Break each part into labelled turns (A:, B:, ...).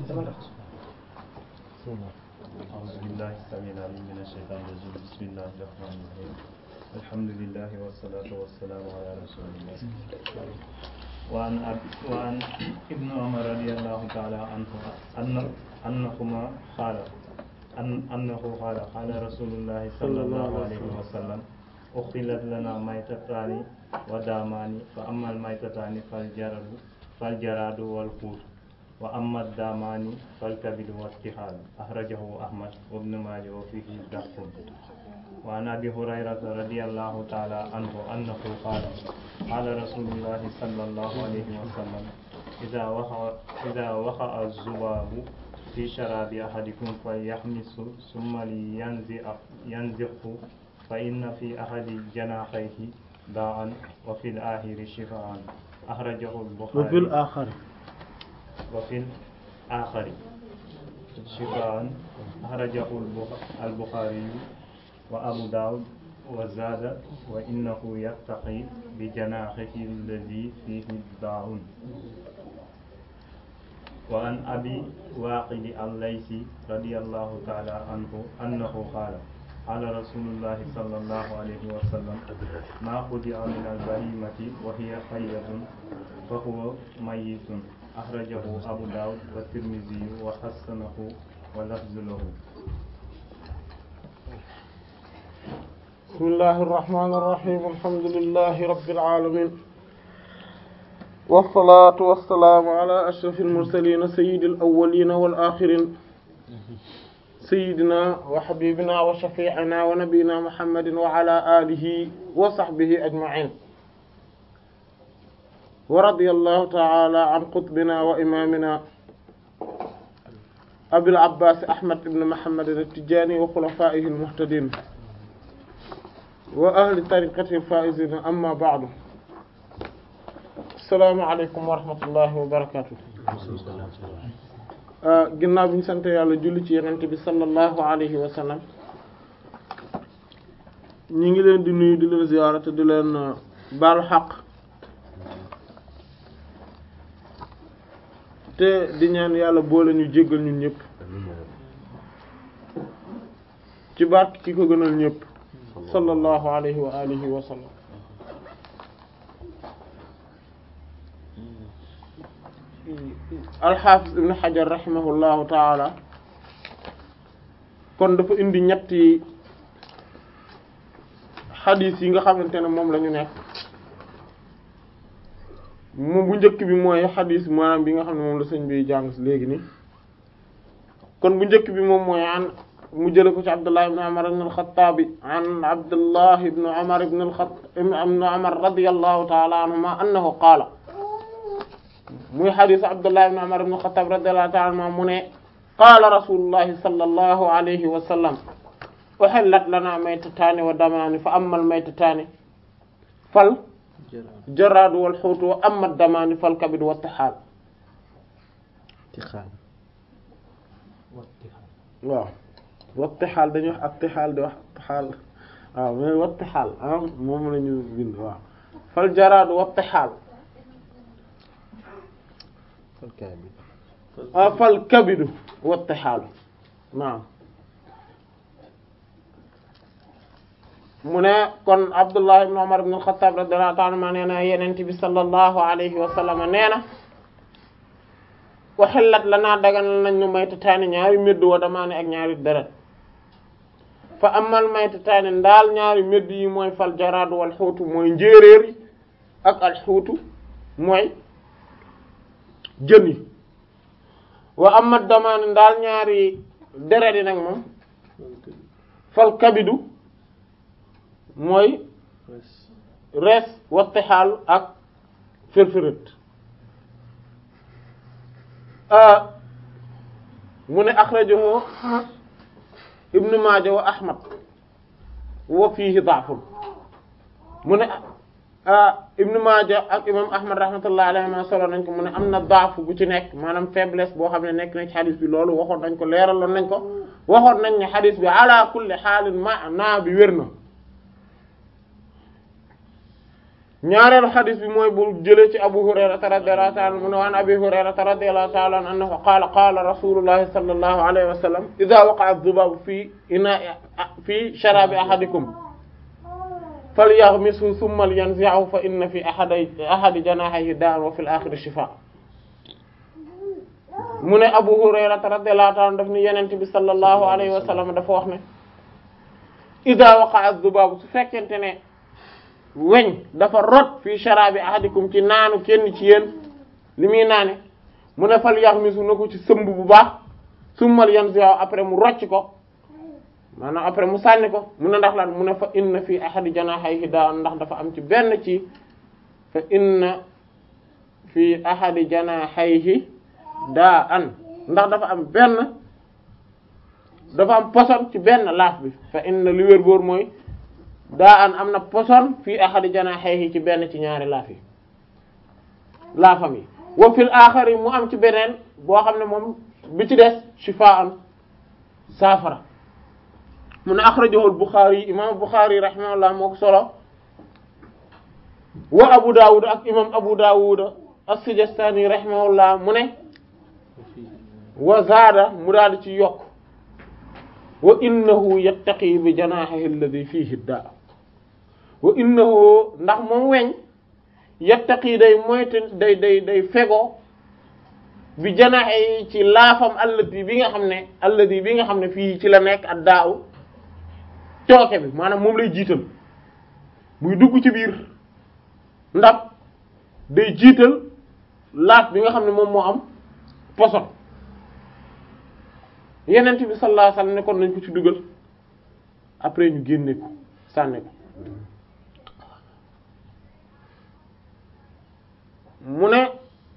A: أعوذ بالله السميع العليم من الشيطان الرجيم بسم الله الرحمن الرحيم الحمد لله والصلاة والسلام على رسول الله وعن أب- وعن ابن عمر رضي الله تعالى عنه أن أنهما قال أن أنه قال قال رسول الله صلى الله عليه وسلم أخلت لنا ميتتان ودامان فأما الميتتان فالجرد فالجراد والحوت وأما الدامان فالكبد والطحال أخرجه أحمد وابن ماجه وفيه ضعف وعن أبي هريرة رضي الله تعالى عنه أنه قال قال رسول الله صلى الله عليه وسلم إذا وقع إذا وقع الذباب في شراب أحدكم فليحمس ثم لينزع ينزعه فإن في أحد جناحيه داء وفي الآخر شفاء أخرجه البخاري
B: وفي الآخر
A: وفي الآخر شفاء أخرجه البخ- البخاري وأبو داود وزاد وإنه يتقي بجناحه الذي فيه الداء وعن أبي واقد الليثي رضي الله تعالى عنه أنه قال قال رسول الله صلى الله عليه وسلم ما خدع من البهيمة وهي حية فهو ميت أخرجه أبو داود والترمذي وحسنه ولفظ له
B: بسم الله الرحمن الرحيم الحمد لله رب العالمين والصلاة والسلام على أشرف المرسلين سيد الأولين والآخرين سيدنا وحبيبنا وشفيعنا ونبينا محمد وعلى آله وصحبه أجمعين ورضي الله تعالى عن قطبنا وإمامنا أبي العباس أحمد بن محمد التجاني وخلفائه المهتدين وأهل طريقته الفائزين أما بعد السلام عليكم ورحمة الله وبركاته ginnaaw bi ñu sant yàlla julli ci yenent bi sallallahu alayhi wa sallam ñi ngi leen di nuyu di leen ziyaara te di leen baalu xaq te di ñaan yàlla boole ñu jéggal ñun ñëpp ci barke ki ko gënal ñëpp sallallahu alayhi wa alihi wa sallam alxaafis ibn xajar rahimahullahu taala kon dafa indi ñetti xadiis yi nga xamante ne moom la ñu nekk moom bu njëkk bi mooy xadiis maanaam bi nga xam ne moom la sëñ bi jàng léegi ni kon bu njëkk bi moom mooy an mu jële ko ci Abdullah ibn Umar ibn al-Khattab an Abdullah ibn Umar ibn al-Khattab ibn Umar radiyallahu ta'ala anhuma annahu qaala muy xadiis Abdullah ibn Umar ibn al-Khattab radiyallahu ta'ala anhuma mu ne qaala rasulullahi sallallahu alayhi wa sallam uhillat lana maytataani wa damaani fa amma al-maytataani fal jaraadu wal xuutu wa amma ad-damaani fal kabidu wa tixaal waaw wattixaal dañuy wax attixaal di wax attixaal waaw mais wattixaal ah moom la ñu bind waaw fal jaraadu wattixaal ah fal kabidu wattixaal naam mu ne kon Abdullah ibn Umar ibn al-Khattab radiyallahu ta'ala anhuma nee na Yonent bi sallallahu alayhi wa sallam nee na waxillat lanaa daganal nañ ñu maytataani ñaari médd wa damaane ak ñaari deret fa amal maytataani ndaal ñaari médd yi mooy fal jaraad wal xuutu mooy njéeréer yi ak al xuutu mooy jën yi wa amal damaani ndaal ñaari deret yi nag moom fal kabidu mooy rees wattixaal ak firfirit mu ne axrajahu ibnu maaja wa ahmad wa fiihi da'fun mu ne ibnu maaja ak imam ahmad rahmatullahi alayhi ma solo nañ ko mu ne am na da'fu bu ci nekk maanaam faiblesse boo xam ne nekk na ci xadis bi loolu waxoon nañ ko leeraloon nañ ko waxoon nañ ne xadis bi ala kulli xaalin maanaa bi wér na ñaareelu xadis bi mooy bu jëlee ci abu hurayrata radiyallahu ta'ala anhu mu ne waan abi hurayrata radiyallahu ta'ala anhu qaala qaala rasulullahi sallallahu alayhi wa sallam idha waqa'a adh-dhubabu fi ina'i fi sharabi ahadikum falyaghmishu thumma yanzi'hu fa inna fi ahadi ahadi janahihi da'an wa fil akhiri shifaa mu ne abu hurayrata radiyallahu ta'ala anhu daf ni yenent bi sallallahu alayhi wa sallam dafa wax ne idha waqa'a adh-dhubabu su fekkente ne weñ dafa rot fii sharabi ahadikum ci naanu kenn ci yéen li muy naane mu ne fal yaxmisu na ko ci sëmb bu baax summal yanzi'u après mu rocc ko maanaam après mu sànni ko mu ne ndax lan mu ne fa inna fii ahadi janaahayhi daa'an ndax dafa am ci benn ci fa inna fii ahadi janaahayhi daa'an ndax dafa am benn dafa am poson ci benn laaf bi fa inna li wér boor mooy daa an am na poson fii ahadi janaahayhi ci benn ci ñaari laaf yi laafam yi wa fil aaxari mu am ci beneen boo xam ne moom bi ci des shifaa'an saafara mu ne axrajahu al-Bukhari imam Bukhari rahimahullah moo ko solo wa Abu Dawud ak imam Abu Dawud as-Sijistani rahimahullah mu ne wa zaada mu daal ci yokk wa innahu yattaqi bi janaahihi alladhi fihi daa wa innahu ndax moom weñ yattaqi day moytu day day day fego bi janaahi ci laafam alladi bi nga xam ne alladi bi nga xam ne fii ci la nekk ak daaw tooke bi maanaam moom lay jiital muy dugg ci biir ndax day jiital laaf bi nga xam ne moom moo am poson yenent bi sallallahu alayhi wasallam ne kon nañ ko ci dugal après ñu génne ko sànni ko mu ne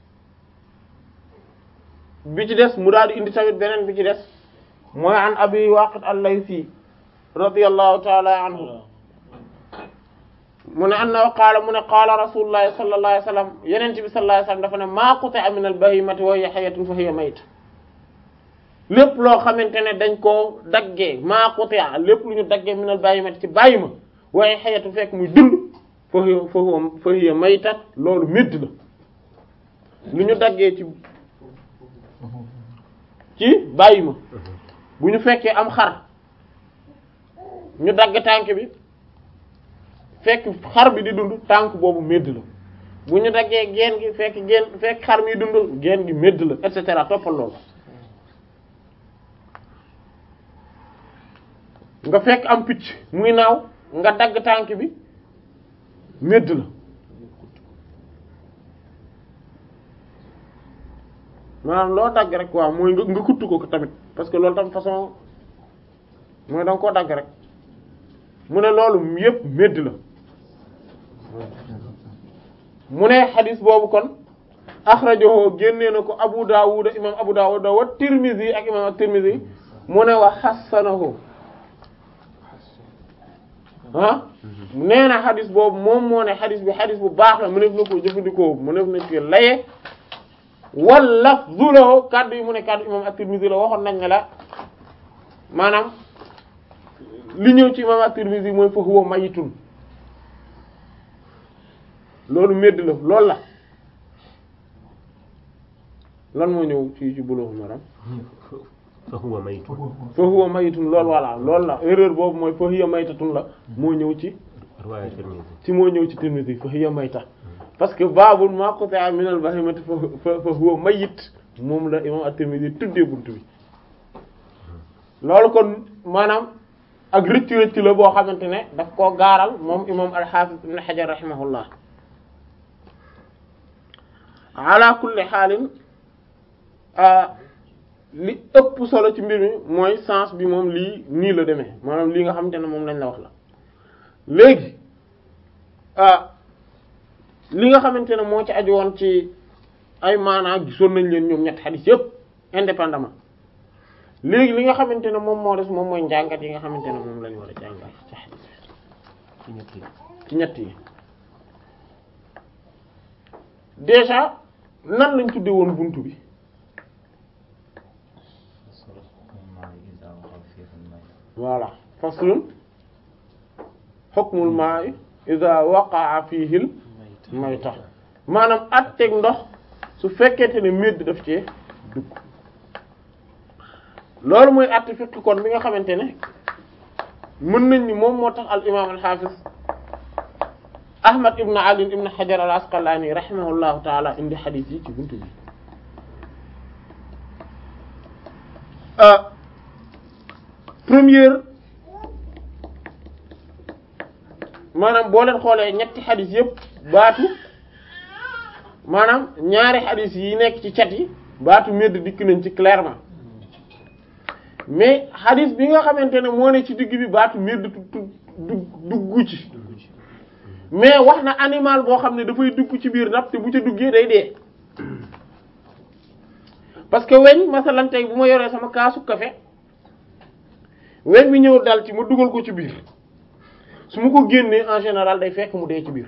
B: bi ci des mu daal di indi tamit beneen bi ci des mooy an abi waqid al-laythi radiyallahu ta'ala anhu mu ne annahu qaala mu ne qaala rasulullahi sallallahu alayhi wasallam yenent bi sallallahu alayhi wasallam dafa ne ma quti'a min al-bahimati wa hiya hayyatun fa hiya mayta lépp loo xamante ne dañ koo daggee maa quti'a lépp lu ñu daggee minal bahimati ci bàyyi ma waaye xayatu fekk muy dund fa hiya fa huwa fa hiya maytat loolu médd la lu ñu daggee ci ci bàyyi ma bu ñu fekkee am xar ñu dagg tànk bi fekk xar bi di dund tànk boobu médd la bu ñu daggee geen gi fekk geen fekk xar mi dund geen gi médd la et cetera toppal loolu nga fekk am picc muy naaw nga dagg tànk bi médd la maanaam loo dagg rek waaw mooy nga nga kuttu ko tamit parce que loolu tam façon mooy danga koo dagg rek mu ne loolu yépp médd la mu ne xadis boobu kon axrajahu génnee na ko Abu Dawud imam Abu Dawud wa Tirmidhi ak imam at-Tirmidhi mu ne wa xassanahu ah nee na xadis boobu moom moo ne xadis bi xadis bu baax la mu nekk na ko jëfandikoo mu nekk na ci laye wala zuloo kaddu yi mu ne kaddu imam at-Tirmidhi la waxoon nañ ne la maanaam li ñëw ci imam at-Tirmidhi mooy fa huwa mayitun loolu medd la loolu la lan moo ñëw ci ci buloo maanaam
C: fa huwa maytun
B: fa huwa mayitun loolu voilà loolu la erreur boobu mooy fa hiya maytatun la moo ñëw ci
C: riwaaya Tirmidhi
B: ci moo ñëw ci Tirmidhi fa hiya mayta parce que baabul ma quti'a min al-bahimati fa fa huwa mayit moom la imam at-Tirmidhi tuddee buntu bi loolu kon maanaam ak rëcc rëcc la boo xamante ne daf koo gaaral moom imam al-Hafiz ibn Hajar rahimahullah ala kulli xaalin li ëpp solo ci mbir mi mooy sens bi moom lii nii la demee maanaam lii nga xamante ne moom lañ la wax la léegi ah li nga xamante ne moo ci aju woon ci ay maanaa gisoon nañ leen ñoom ñett xadis yëpp indépendamment léegi li nga xamante ne moom moo des moom mooy njàngat yi nga xamante ne moom lañu war a jàngat ci xadis
C: ci ñett yi
B: ci ñett yi déjà nan lañ tudde woon buntu bi voilà faslun hukmul ma'i idha waqa'a fihi al may tax maanaam atteeg ndox su fekkente ne médd daf cee dugg loolu mooy atte fiqh kon bi nga xamante ne mën nañ ni moom moo tax al imam al hafiz ahmad ibn ali ibn hajar al asqalani rahimahullahu taala indi xadis yi ci buntu bi première maanaam boo leen xoolee ñetti xadis yëpp baatu maanaam ñaari xadis yi nekk ci cat yi baatu medd dikk nañ ci clairement mais xadis bi nga xamante ne moo ne ci digg bi baatu medd du duggu ci mais wax na animal boo xam ne dafay dugg ci biir napp te bu ca duggee day dee parce que weñ masalan tey bu ma yoree sama kaasu café weñ bi ñëw dal ci ma dugal ko ci biir su ma ko génnee en général day fekk mu dee ci biir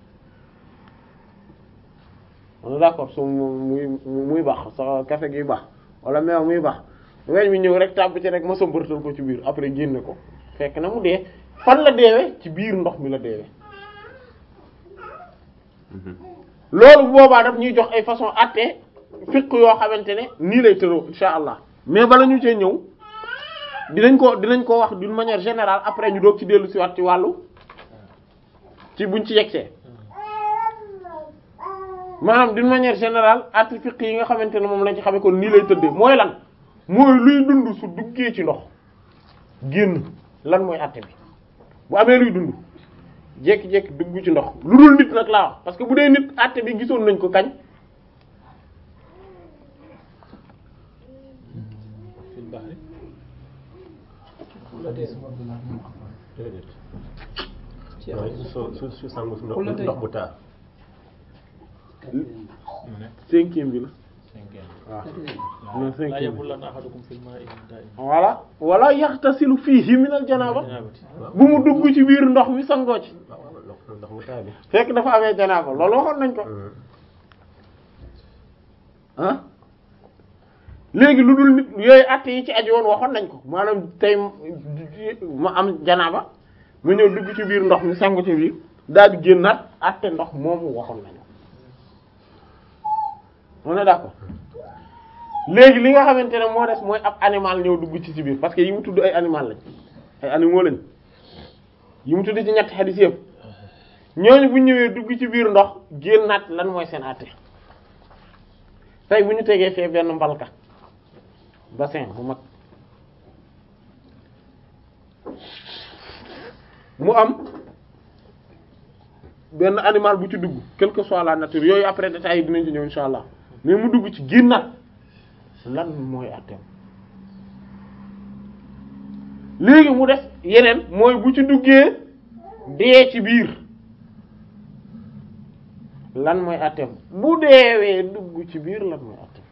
B: on est d'accord su muy muy baax sa café gi baax wala meew muy baax weñ bi ñëw rek tàbb ci rek ma sëmbartal ko ci biir après génne ko fekk na mu dee fan la deewe ci biir ndox mi la deewe loolu boobaa daf ñuy jox ay façon atte fiq yoo xamante ne nii lay tëroo insha allah mais bala ñu cee ñëw dinañ ko dinañ ko wax d'une manière générale après ñu doog ci dellu si waat ci wàllu ci buñ ci yegsee maanaam d'une manière générale atte fiq yi nga xamante ne moom lañ ci xamee kon nii lay tëddee mooy lan mooy luy dund su duggee ci ndox génn lan mooy atte bi bu amee luy dund jékki-jékki dugg ci ndox lu dul nit nag laa wax parce que bu dee nit atte bi gisoon nañ ko kañ
C: déedéet mooy su su su sangu su ndox ndox bu taa
B: cinquième bi la waaw non
D: لا
B: cinquième bi
D: يبولن أحدكم في الماء دائما
B: voilà wala yaxtasilu fiihi minal janaaba
D: جنابة
B: bu mu dugg ci biir ndox mi sangoo ci
C: waaw waaw ndox ndox bu taa bi
B: fekk dafa amee janaaba loolu waxoon nañ ko ah léegi lu dul nit yooyu att yi ci aju woon waxoon nañ ko maanaam tey ma am janaaba ma ñëw dugg ci biir ndox mi sangu ci biir daal di génnaat atte ndox moomu waxoon nañ ko on est d'accord léegi li nga xamante ne moo des mooy ab animal ñëw dugg ci ci biir parce que yi mu tudd ay animal lañ ay animaux lañ yi mu tudd ci ñetti xadis yëpp ñooñu bu ñëwee dugg ci biir ndox génnaat lan mooy seen àtte tey bu ñu tegee fee benn mbalka bassin bu mag mu am benn animal bu ci dugg quelle que soit la nature yooyu après détails yi dinañ ci ñëw insha allah mais mu dugg ci génnaat lan mooy àtteem léegi mu def yeneen mooy bu ci duggee dee ci biir lan mooy àtteem bu deewee dugg ci biir lan mooy àtteem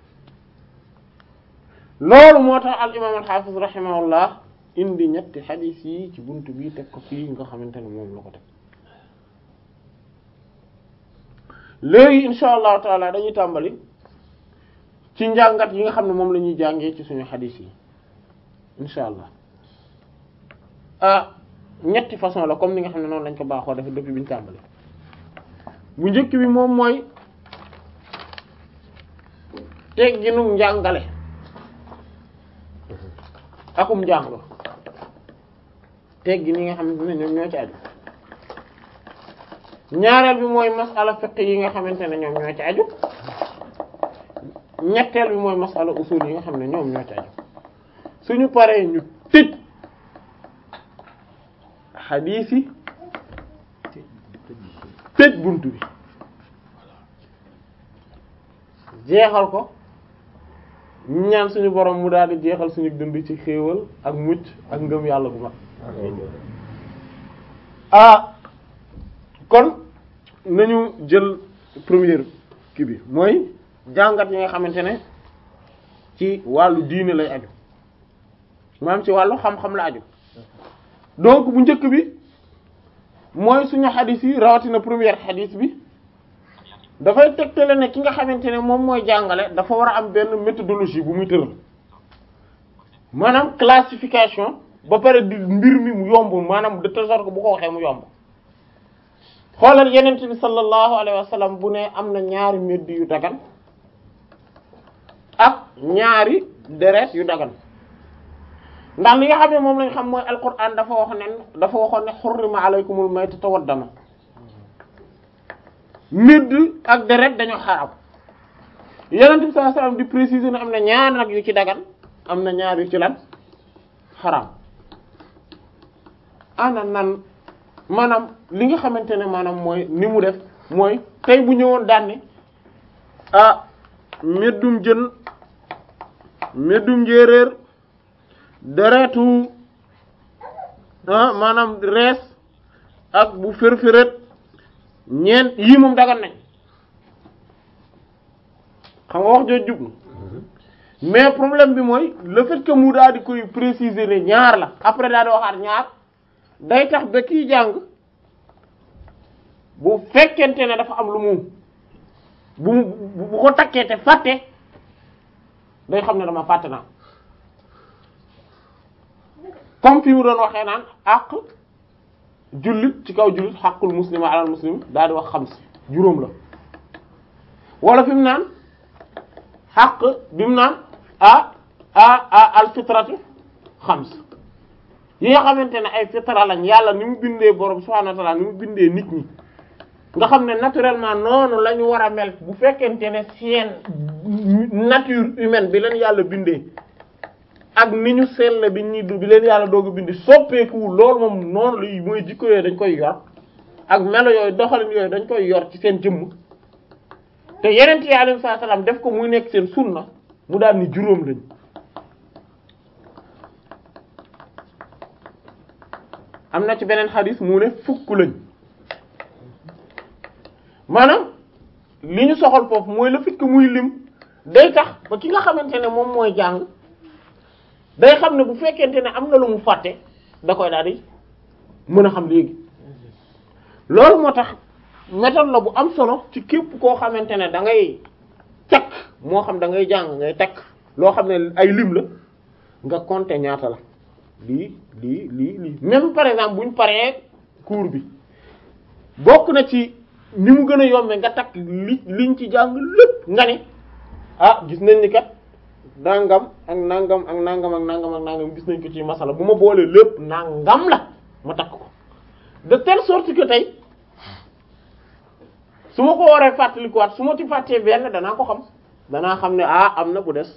B: loolu moo tax al imaam al xaafis rahimahullah indi ñetti xadiis yi ci buntu bi teg ko fii nga xamante ne moom la ko teg léegi insha allahu taala dañuy tàmbali ci njàngat yi nga xam ne moom la ñuy jàngee ci suñu xadiis yi insha allah ah ñetti façon la comme ni nga xam ne noonu lañ ko baaxoo def depuis bi ñu tàmbali bu njëkk bi moom mooy tegginu njàngale akum njàng teggi ni nga xam ne ñoom ñoo ci aju ñaareel bi mooy masala fiqh yi nga xamante ne ñoom ñoo ci aju ñetteel bi mooy masala usul yi nga xam ne ñoom ñoo ci aju suñu paree ñu tëj xadiis yi tëj bunt bi jeexal ko ñu ñaan suñu borom mu daal di jeexal suñu dund ci xéewal ak mucc ak ngëm yàlla bu mag ah kon nañu jël première kii bi mooy jàngat yi nga xamante ne ci wàllu diine lay aju maanaam ci wàllu xam-xam la aju donc bu njëkk bi mooy suñu xadis yi rawatina première xadis bi dafay tegtale ne ki nga xamante ne moom mooy jàngale dafa war a am benn méthodologie bu muy tëral maanaam classification ba pare di mbir mi mu yomb maanaam de telle sorte que bu ko waxee mu yomb xoolal yenent bi sallallahu alayhi wa sallam bu ne am na ñaari medd yu dagan ak ñaari deret yu dagan ndax li nga xam ne moom lañ xam mooy alquran dafa wax ne dafa waxoon ne xurrima alaykumul maytatu wad dama medd ak deret dañoo xaram yenent bi sallallahu alayhi wa sallam di préciser ne am na ñaar nag yu ci dagan am na ñaar yu ci lan xaram ana nan maanaam li nga xamante ne maanaam mooy ni mu def mooy tey bu ñëwoon daan ne ah meddum jën meddum njéeréer deretu ah maanaam rees ak bu fërfëret ñeent yii moom dagan nañ xam nga wax jooju jub na mais problème bi mooy le fait que mu daal di koy préciser ne ñaar la après daal di waxaat ñaar day tax ba kiy jàng bu fekkente ne dafa am lu mu bu mu bu ko takkee te fàtte day xam ne dama fàtte naa comme fi mu doon waxee naan àq jullit ci kaw jullit xaqul muslima alal muslim daal di wax xam si juróom la wala fi mu naan xaq bi mu naan a a a al fitratu xams yi nga xamante ne ay fitra lañ yàlla ni mu bindee borom subhanahu wa ta'ala ni mu bindee nit ñi nga xam ne naturellement noonu la ñu war a mel bu fekkente ne seen nature humaine bi leen yàlla bindee ak ni ñu sell bi ñi bi leen yàlla doog a bindi soppeeku loolu moom noonu la mooy jikko yooyu dañ koy yor ak melo yooyu doxalin yooyu dañ koy yor ci seen jëmm te yeneen yi alayhi salaam def ko muy nekk seen sunna mu daal ni juróom lañ am na ci beneen xadis mu ne fukk lañ maanaam li ñu soxal foofu mooy le fait que muy lim day tax ba ki nga xamante ne moom mooy jàng day xam ne bu fekkente ne am na lu mu fàtte da koy daal di mën a xam léegi loolu moo tax méthode la bu am solo ci képp koo xamante ne da ngay takk moo xam da ngay jàng ngay takk loo xam ne ay lim la nga compter ñaata la lii lii lii lii même par exemple buñ paree cours bi bokk na ci ni mu gën a yombe nga takk li liñ ci jàng lépp nga ne ah gis nañ ni kat nangam ak nangam ak nangam ak nangam ak nangam gis nañ ko ci masala bu ma boolee lépp nangam la ma takk ko de telle sorte que tey su ma ko waree fàttalikuwaat su ma ci fàttee benn danaa ko xam danaa xam ne ah am na bu des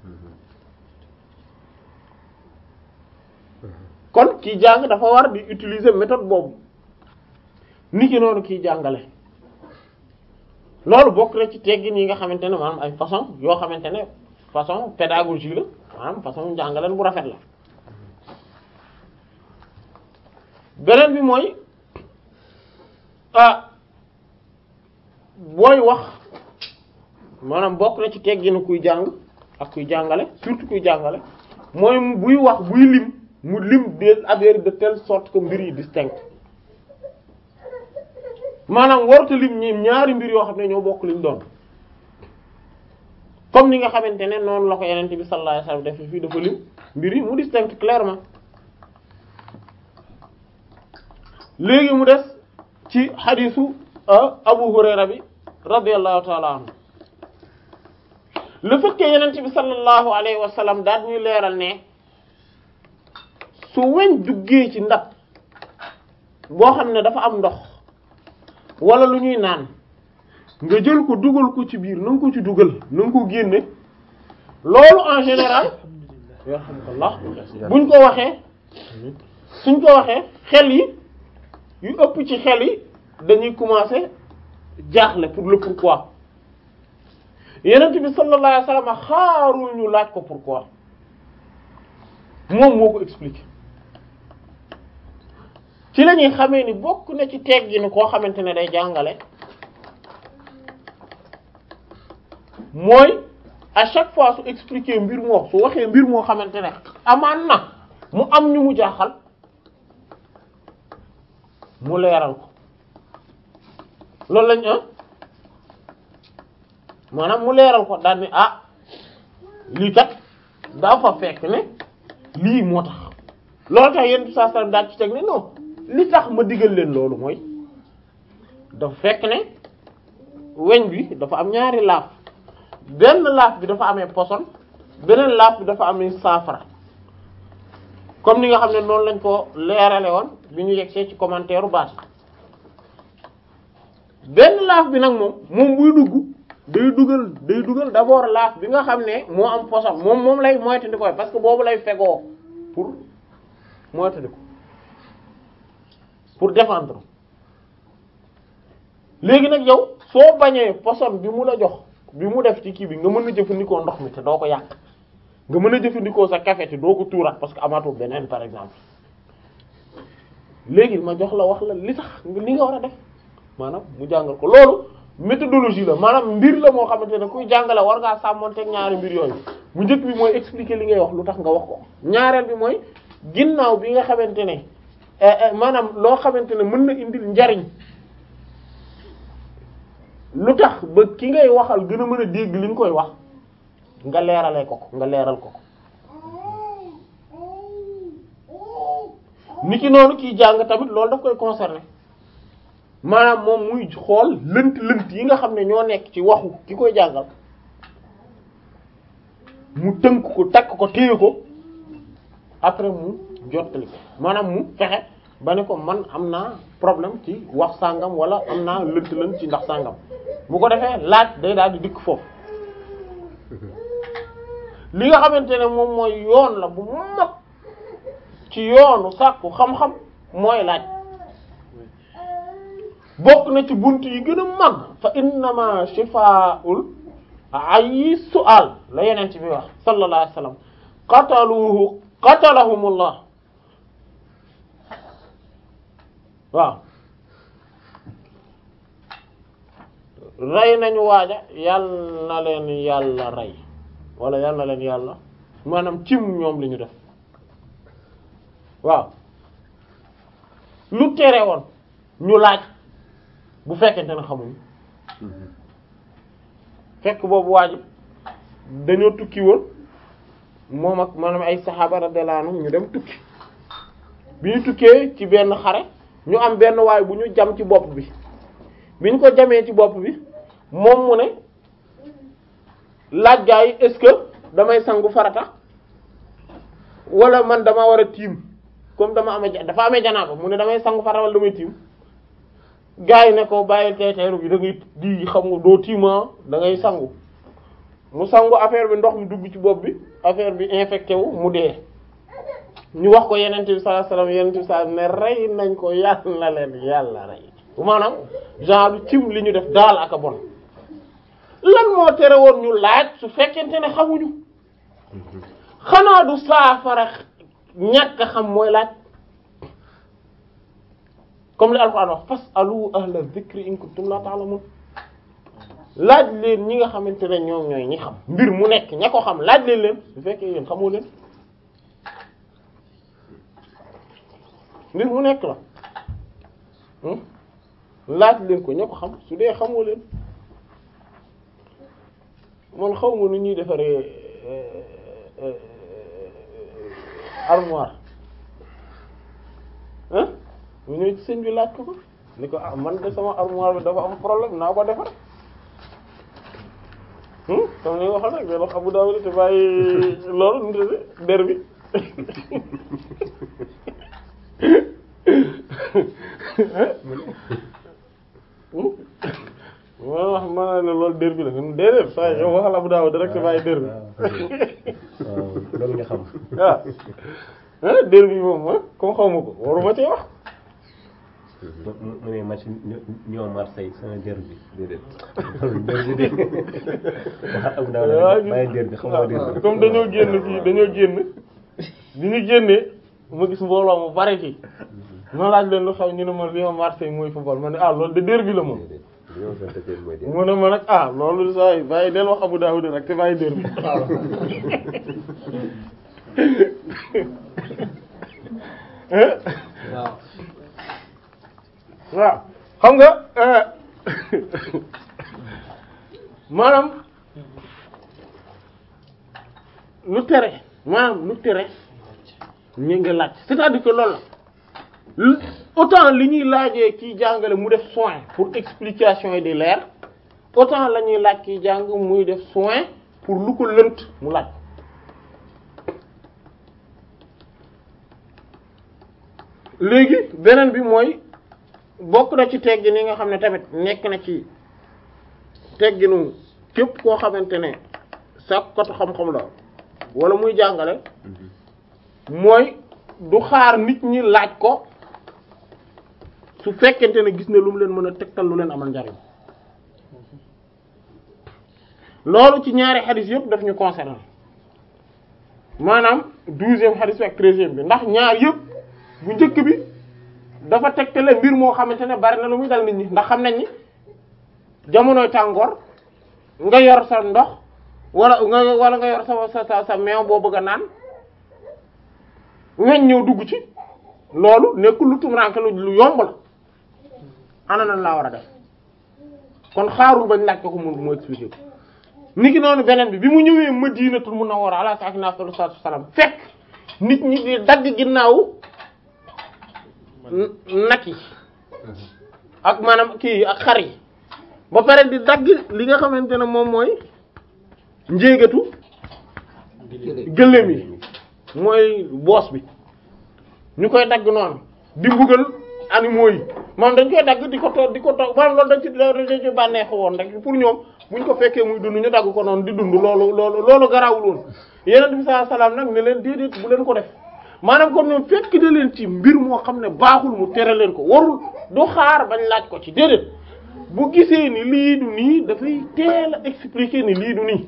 B: kon kii jàng dafa war di utiliser méthode boobu ni ki noonu kii jàngale loolu bokk na ci teggin yi nga xamante ne maanaam ay façon yoo xamante ne façon pédagogie la maanaam façon jàngaleen bu rafet la beneen bi mooy ah booy wax maanaam bokk na ci tegginu kuy jàng ak kuy jàngale surtout kuy jàngale mooy buy wax buy lim mu lim des affaires de telle sorte que mbir yi distinct maanaam warta lim ñi ñaari mbir yoo xam ne ñoo bokk liñ doon comme ni nga xamante ne noonu la ko yenente bi sallallahu alayhi wasallam def fii dafa lim mbir yi mu distinct clairement léegi mu des ci xadisu Abu Hurayra bi radiyallahu ta'ala anhu le fait que yenente bi sallallahu alayhi wasallam daal ñuy leeral ne su weñ duggee ci ndab boo xam ne dafa am ndox wala lu ñuy naan nga jël ko dugal ko ci biir na nga ko ci dugal na nga ko génne loolu en général yarhamkallah buñ ko waxee suñ ko waxee xel yi yu ëpp ci xel yi dañuy commencer jaaxle pour le pourquoi yenent bi sallallahu alayhi wasallam xaarul ñu laaj ko pourquoi moom moo ko expliquer ci la ñuy xamee ni bokk na ci tegginu koo xamante ne day jàngale mooy à chaque fois su expliquer mbir moo su waxee mbir moo xamante ne amaan na mu am ñu mu jaaxal mu leeral ko loolu lañ ah maanaam mu leeral ko daal ni ah lii kat daa fa fekk ne lii moo tax loolu tax yenn saa saa daal ci teg ne non li tax ma digal leen loolu mooy dafa fekk ne weñ bi dafa am ñaari laaf benn laaf bi dafa amee poson beneen laaf bi dafa amee saafara comme ni nga xam ne noonu lañ ko leerale woon bi ñu yegsee ci commentaire u baat benn laaf bi nag moom moom buy dugg day dugal day dugal d'abord laaf bi nga xam ne moo am poson moom moom lay moytandi koy parce que boobu lay fegoo pour moytandi ko pour défendre léegi nag yow soo bañee poson bi mu la jox bi mu def ci kii bi nga mën a jëfandikoo ndox mi te doo ko yàq nga mën a jëfandikoo sa café te doo ko tuuraat parce que amaatoo beneen par exemple léegi ma jox la wax la li tax li nga war a def maanaam mu jàngal ko loolu méthodologie la maanaam mbir la moo xamante ne kuy jàngale war ngaa sàmmonteeg ñaari mbir yooyu mu njëkk bi mooy expliquer li ngay wax lu tax nga wax ko ñaareel bi mooy ginnaaw bi nga xamante ne maanaam loo xamante ne mën na indil njariñ lu tax ba ki ngay waxal gën a mën a dégg li nga koy wax nga leeralee ko ko nga leeral ko ko niki noonu kiy jàng tamit loolu daf koy concerner maanaam moom muy xool lënt lënt yi nga xam ne ñoo nekk ci waxu ki koy jàngal mu tënk ko takk ko téye ko après mu jottali ko maanaam mu fexe ba ne ko man am naa problème ci wax sàngam wala am naa lënt lënt ci ndax sàngam bu ko defee laaj day daal di dikk foofu li nga xamante ne moom mooy yoon la bu mag ci yoonu sàkku xam-xam mooy laaj bokk na ci bunt yi gën a mag fa innama shifaa'ul ayyi su'al la yeneen ci bi wax sallallahu alayhi wasallam qataluhu qatalahumullah waaw rey nañu waaja yàlla na leen yàlla rey wala yàlla na leen yàlla maanaam cim ñoom li ñu def waaw lu tere woon ñu laaj bu fekkente ne xamuñu fekk boobu waajib dañoo tukki woon moom ak maanaam ay saxaaba radiyallahu anhum ñu dem tukki bi ñu tukkee ci benn xare ñu am benn waay bu ñu jam ci bopp bi bi ñu ko jamee ci bopp bi moom mu ne laaj gaa yi est-ce que damay sangu farata wala man dama war a tiim comme dama amee dafa amee janaaba mu ne damay sangu farata wala damay tiim gaa yi ne ko bàyyi teeteeru bi da ngay di xam nga doo tiima da ngay sangu mu sangu affaire bi ndox mi dugg ci bopp bi affaire bi infecté wu mu dee ñu wax ko yeneen bi sallallahu alayhi wasallam yeneen bi sallallahu ne rey nañ ko yàlla na leen yàlla rey maanaam genre cim li ñu def daal ak a bon lan moo tere woon ñu laaj su fekkente ne xamuñu xanaa du saafara ñàkk a xam mooy laaj comme li alquran wax fasalu ahla dhikri in kuntum la ta'lamun laaj leen ñi nga xamante ne ñoom ñooy ñi xam mbir mu nekk ña ko xam laaj leen leen su fekkee yéen xamoo leen mbir mu nekk la laaj leen ko ña ko xam su dee xamoo leen man xaw ma nu ñuy defaree armoire ah mu ñëw ci sëñ bi laaj ko ko ni ko ah man de sama armoire bi dafa am problème naa ko defar comme ni nga waxoon rek day wax Abu Dawud te bàyyi loolu nu mu der bi ma wax ma ne loolu der bi la nga déedéet saa yow waxal Abu Dawud rek te bàyyi der bi
C: waaw loolu nga xam.
B: waaw ah der bi moom ah comme xaw ma ko waruma cee wax.
C: mu mu ne match ñoo Marseille sama der bi déedéet der bi de waxal Abu Dawud bàyyi der bi xam nga der bi.
B: comme dañoo génn fii dañoo génn bi ñu génnee ma gis mbooloo mu bari fii ma laaj leen lu xaw ñu ne ma Lyon Marseille mooy football ma ne ah loolu de der bi la moom.
C: Lyon Saint-Étienne mooy der
B: mu ne ma nag ah loolu saa yi bàyyi del wax Abu Dawud rek te bàyyi der bi
D: waaw
B: waaw xam nga maanaam lu tere maanaam lu tere ñu nga laaj c'est-à-dire que loolu la autant li ñuy laajee kiy jàngale mu def soin pour explication yi di leer autant la ñuy laaj kiy jàng muy def soin pour lu ko lënt mu laaj léegi beneen bi mooy bokk na ci teggin yi nga xam ne tamit nekk na ci tegginu képp koo xamante ne sàkkatu xam-xam la wala muy jàngale mooy du xaar nit ñi laaj ko su fekkente ne gis ne lu mu leen mën a tegtal lu leen amal njariñ loolu ci ñaari xadis yëpp daf ñu concerné maanaam douzième xadis bi ak treizième bi ndax ñaar yëpp bu njëkk bi dafa tegtale mbir moo xamante ne bari na lu muy dal nit ñi ndax xam nañ ni jamonoy tàngoor nga yor sa ndox wala nga wala nga yor sa sa sa sa meew boo bëgg a naan weñ ñëw dugg ci loolu nekkul lu tumuraanke lu lu yomb la ana nan laa war a def kon xaarul bañ laaj ko ko mu mu expliquer ko niki noonu beneen bi bi mu ñëwee Madinatul Munawwara ala saakinihaa afdalu salaatu wassalaam fekk nit ñi di dagg ginnaaw nag yi ak maanaam kii ak xar yi ba pare di dagg li nga xamante ne moom mooy njéegatu gëléem yi mooy boos bi ñu koy dagg noonu di mbugal animaux yi moom dañ koy dagg di ko toog di ko toog maanaam loolu dañ ci dañ ci bànneexu woon rek pour ñoom buñ ko fekkee muy dund ñu dagg ko noonu di dund loolu loolu loolu garaawul woon yeneen bi sallallahu alayhi wasallam nag ne leen déedéet bu leen ko def maanaam comme ñoom fekk da leen ci mbir moo xam ne baaxul mu tere leen ko warul du xaar bañ laaj ko ci déedéet bu gisee ni lii du nii dafay teel a expliquer ni lii du nii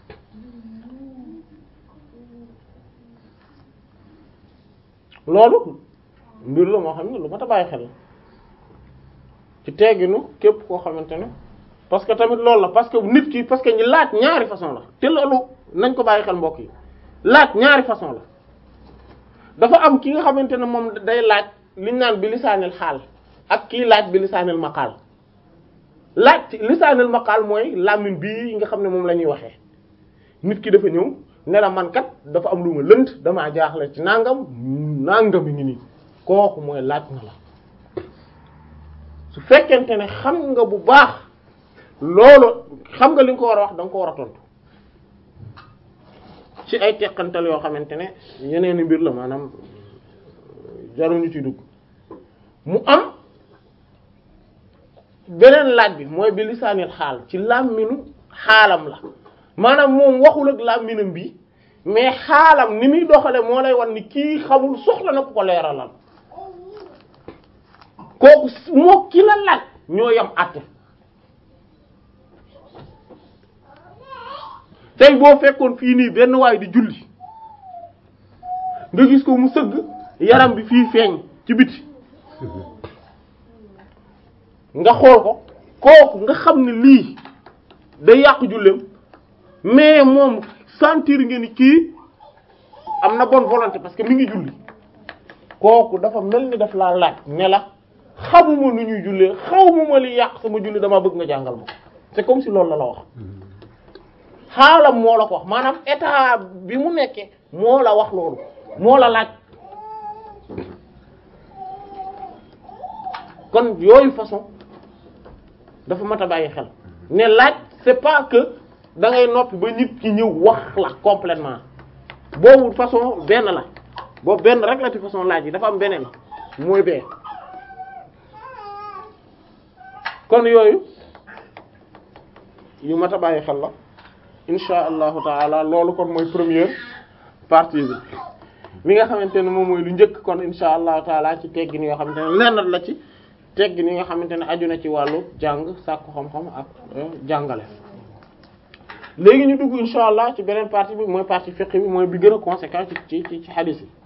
B: loolu mbir la moo xam ne lu mat a bàyyi xel ci tegginu képp koo xamante ne parce que tamit loolu la parce que nit ki parce que ñi laaj ñaari façon la te loolu nañ ko bàyyi xel mbokk yi laaj ñaari façon la dafa am ki nga xamante ne moom day laaj liñ naan bi lisaanil xaal ak kii laaj bi lisaanil maqaal laaj ci lisaanil maqaal mooy làmmiñ bii nga xam ne moom la ñuy waxee nit ki dafa ñëw ne la man kat dafa am lu ma lënt damaa jaaxle ci nangam nangam yi ngi nii kooku mooy laaj na la su fekkente ne xam nga bu baax loolu xam nga li nga ko war a wax da nga ko war a tontu ci ay teqantal yoo xamante ne yeneeni mbir la maanaam jaruñu ci dugg mu am beneen laaj bi mooy bi lisaanil xaal ci làmminu xaalam la maanaam moom waxul ak làmminam bi mais xaalam ni muy doxale moo lay wan ni kii xamul soxla na ku ko leeralal kooku moo ki la laaj ñoo yam àtte tey boo fekkoon fii nii benn waay di julli nga gis ko mu sëgg yaram bi fii feeñ ci biti nga xool ko kooku nga xam ne lii day yàq julleem mais moom sentir nga ni kii am na bonne volonté parce que mi ngi julli kooku dafa mel ni daf laa laaj ne la xamuma nu ñuy jullee xawmuma li yàq sama julli dama bëgg nga jàngal ma c'est comme si loolu la la wax xaalam moo la ko wax maanaam état bi mu nekkee moo la wax loolu moo la laaj kon yooyu façon dafa mat a bàyyi xel ne laaj c'est pas que da ngay noppi ba nit ki ñëw wax la complètement boobu façon benn la boobu benn rek la ci façon laaj yi dafa am beneen mooy bee kon yooyu yu mat a bàyyi xel la insha allahu taala loolu kon mooy première partie bi mi nga xamante ne moom mooy lu njëkk kon insha allahu taala ci teggin yoo xamante ne lenn la ci teggin yi nga xamante ne aju na ci wàllu jàng sàkku xam-xam ak jàngale léegi ñu dugg insha allah ci beneen partie bi mooy partie fiqh bi mooy bi gën a conséquent ci ci ci hadith yi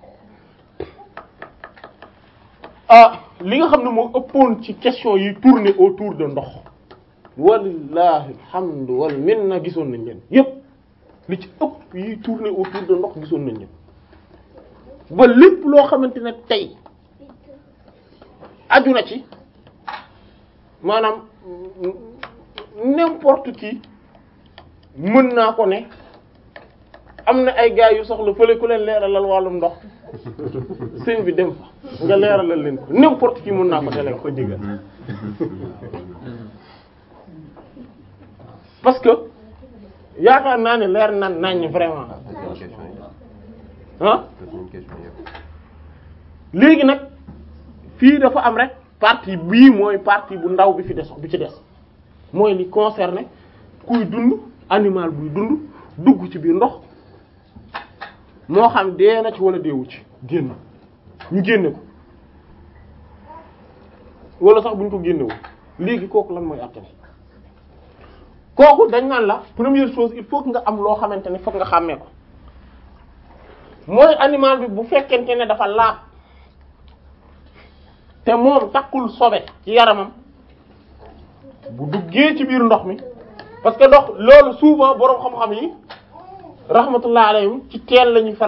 B: ah li nga xam ne moo ëppoon ci question yi tourner autour de ndox walillahi alhamdu wal minna gisoon nañ leen yépp li ci ëpp yi tourner autour de ndox gisoon nañ leen ba lépp loo xamante ne tey aju na ci maanaam n'importe qui mën naa ko ne am na ay gars yu soxla fële ku leen leeralal wàllum ndox sëñ bi dem fa nga leeralal leen ko n'importe qui mun naa ko dele
C: ko digal
B: parce que yaakaar naa ne leer na nañ vraiment ah léegi nag fii dafa am rek partie bii mooy partie bu ndaw bi fi des bi ci des mooy li concerné kuy dund animal buy dund dugg ci biir ndox moo xam dee na ci wala deewu ci génn ñu génne ko wala sax bu ñu ko génnewul léegi kooku lan mooy àtte kooku dañ naan la première chose il faut que nga am loo xamante ne fokk nga xàmmee ko mooy animal bi bu fekkente ne dafa laab te moom takkul sobe ci yaramam bu duggee ci biir ndox mi parce que ndox loolu souvent boroom xam-xam yi rahmatullah alayhim ci teel lañuy faral